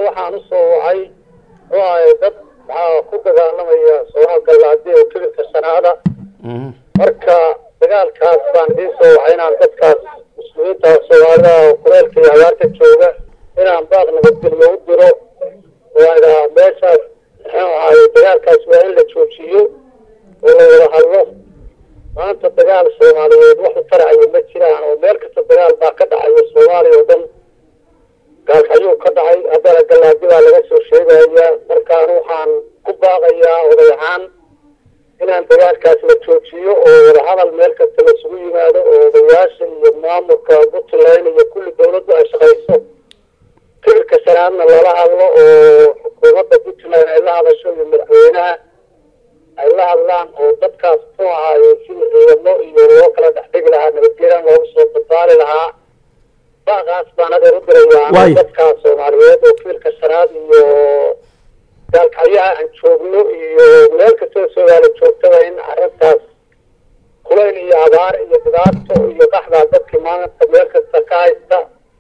waxaan usoo wacay oo ay dad waxaa ku dagaalamaya soomaal gallaadi oo kibirka shanaada marka dagaalkaas baan idiin soo wacay inaan dadkaas muslimiinta soomaalida oo kuleelka iyo abaarta jooga inaan baaq nabadgelyo u diro oo idhahaa meeshaas muxuu ahaay dagaalkaas waa in la joojiyo oo la wada hadlo maanta dagaal soomaaliyeed wax u taracaya ma jiraan oo meel kasta dagaal baa ka dhacaya soomaaliya oo dhan gaalkacyuu ka dhacay haddana gallaadi baa laga soo sheegaya markaan waxaan ku baaqayaa oday ahaan inaan dagaalkaas la joojiyo oo wadahadal meel kasta laisugu yimaado oo odayaasha iyo maamulka puntland iyo kulli dawladdu ay shaqayso kibirka shanaadna lala hadlo oo xukuumadda puntland ay la hadasho iyo madaxweynaha ay la hadlaan oo dadkaas muxuu ahaaye sida ciidamo iyo loo kala dhexdhigi lahaa nabadgeelaan loogu soo badbaali lahaa baaqaas baan adeer u dirayaa dadkaas soomaaliyeed oo kibirka shanaad iyo gaalkacyaha aan joogno iyo meel kastoo soomaali joogtaba in arrintaas kulayl iyo abaar iyo dhibaato iyo qaxdaa dadkii maanta meel kasta ka haysta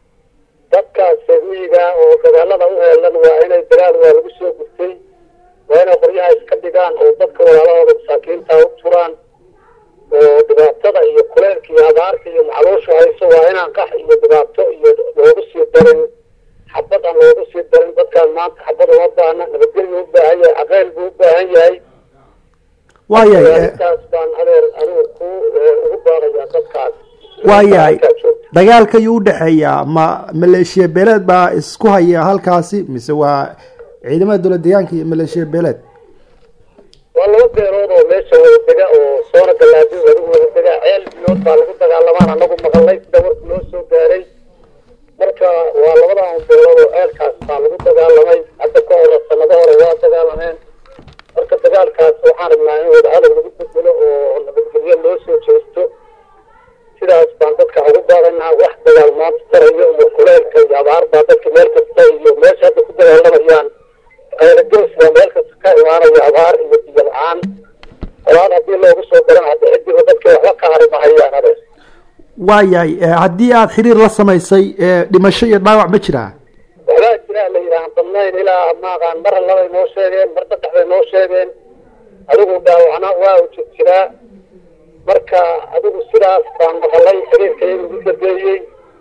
dadkaas sabiiga oo dagaalada u heelan waa inay dagaal waa lagu soo gurtay waa inay qoryaha iska dhigaan oo dadka walaalahooda masaakiinta u turaan oo dhibaatada iyo kuleylka iyo abaarka iyo macluushu hayso waa inaan qax iyo dhibaato iyo loogu sii darin xabad aan loogu sii darin dadkaan maanta xabad uma baahna nabadgelyu u baahan yahay aqeyl buu u baahan yahay waayahay intaas baan adeer anigu ku ugu baaqayaa dadkaas waayahay dagaalka ayuu udhexeeyaa ma maleeshiya beeleed baa isku haya halkaasi mise waa ciidamada dowlad deegaanka iyo maleeshiya beeleed waa laba beelood oo meesha wada dega oo soona gallaadi adigu wada dega ceel biyood baa lagu dagaalamaan anagu maqalnay sida warku loo soo gaaray marka waa labadan beelood oo ceelkaas baa lagu dagaalamay hadda ka hore sanado hore waa dagaalameen marka dagaalkaas waxaan rabnaa in wadahadal lagu bedelo oo nabadgelyo loo soo jeesto sidaas baan dadka ugu baaqaynaa wax dagaal maanta tarayo iyo kuleylka iyo abaar baa dadka meel kasta iyo meesha hadda ku dagaalamayaan qaylagoos baa meel kasta ka imaanaya abaar iyo biyo la-aan qolaad haddii loogu soo daran hadda cidiba dadka waxba ka harimahayaan adeer waayahay haddii aada xiriir la samaysay dhimasho iyo dhaawac ma jiraa waxbaa jiraa la yidhaha badnayn ilaa maaqaan mar labay noo sheegeen mar saddex bay noo sheegeen adigu dhaawacna waa u jir jiraa marka adigu sidaas baan maqalay xiriirka iyagu u dambeeyey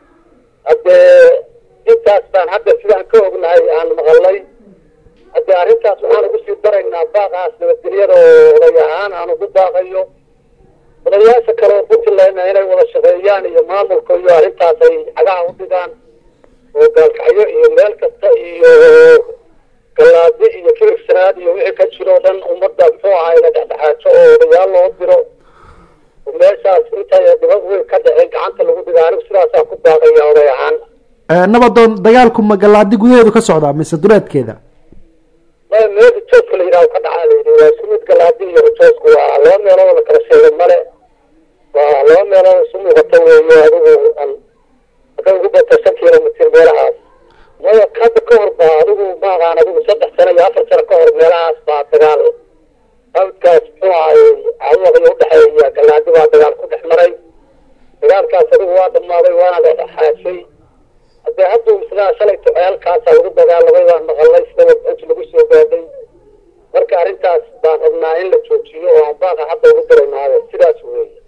haddee intaas baan hadda sidaan ka ognahay aan maqalay haddee arrintaas waxaan ugu sii daraynaa baaqaas nabadgelyada oo oday ahaan aan ugu baaqayo odayaasha kale oo puntlandna inay wada shaqeeyaan iyo maamulka iyo arrintaas ay cagaha u dhigaan oo gaalkacyo iyo meel kasta iyo gallaadi iyo kibir sanaad iyo wixii ka jiro o dhan ummadda muxuu ahay la dhexdhexaajo oo odayaal loo diro meeshaas intay dhibad weyn ka dhaceen gacanta lagu dhiga anigu sidaasaan ku baaqaya oday ahaan nabadoon dagaalku ma gallaadi gudaheedu ka socdaa mise duleedkeeda maya meesha joogka la yidhaha ka dhacaa la yidhi waa isku mid gallaadi iyo rajoosku waa laba meelood la kala sheegay male waa laba meelood isu muuqata weeye adigu an hadday ugu bata shan kilomitr meelahaas maya hadda ka hor baa adigu maaqaan adigu saddex sano iyo afar sano ka hor meelahaas baa dagaal awdkaas muxuu ahay cawaqii udhexeeya gallaadi baa dagaal ku dhex maray dagaalkaas adigu waa dhammaaday waana la dhexaashay haddee hadduu sidaa shalayto ceelkaasaa lagu dagaalamay baan maqalnay sida warbixinta lagu soo gaadhay marka arrintaas baan rabnaa in la joojiyo oo aan baaqa hadda ugu daraynaayo sidaas weeye